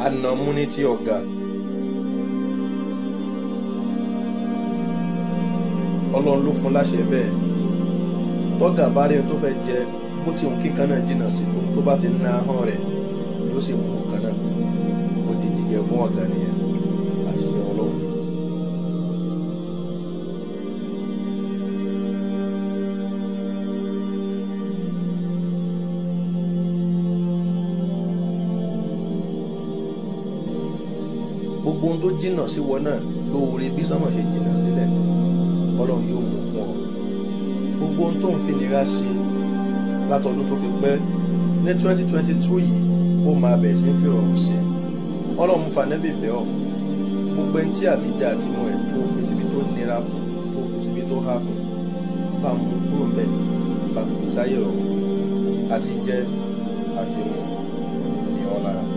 ànàmú ní tí ọ̀gá ọlọ́run ló fún láṣẹ bẹ́ẹ̀ tọ́gà bá rí ohun tó fẹ́ jẹ bó ti hùn kíkan náà jìnnà sí tó tó bá ti ná ahọ́n rẹ̀ yóò sì mú kan náà ó di jíjẹ fún ọ̀gá nìyẹn àṣẹ ọlọ́run ni. gbogbo ohun tó jìnnà sí wọn náà lóore bí sánmọ̀ ṣe jìnnà sílẹ̀ ọlọ́run yóò mú fún ọ gbogbo ohun tó ń fi nira ṣe látọdún tó ti pẹ́ ní twenty twenty two yìí ó máa bẹ̀ sí ń fi rọrùn ṣe ọlọ́run fanẹ́bì bẹ́ ọ gbogbo ẹni tí àtijọ́ àti mọ ẹ̀ tó fi síbi tó nira fún tó fi síbi tó há fún bá mú kúrò ń bẹ̀ bá fi sáyé rọrùn fún àti jẹ àti mu ní ọ lára.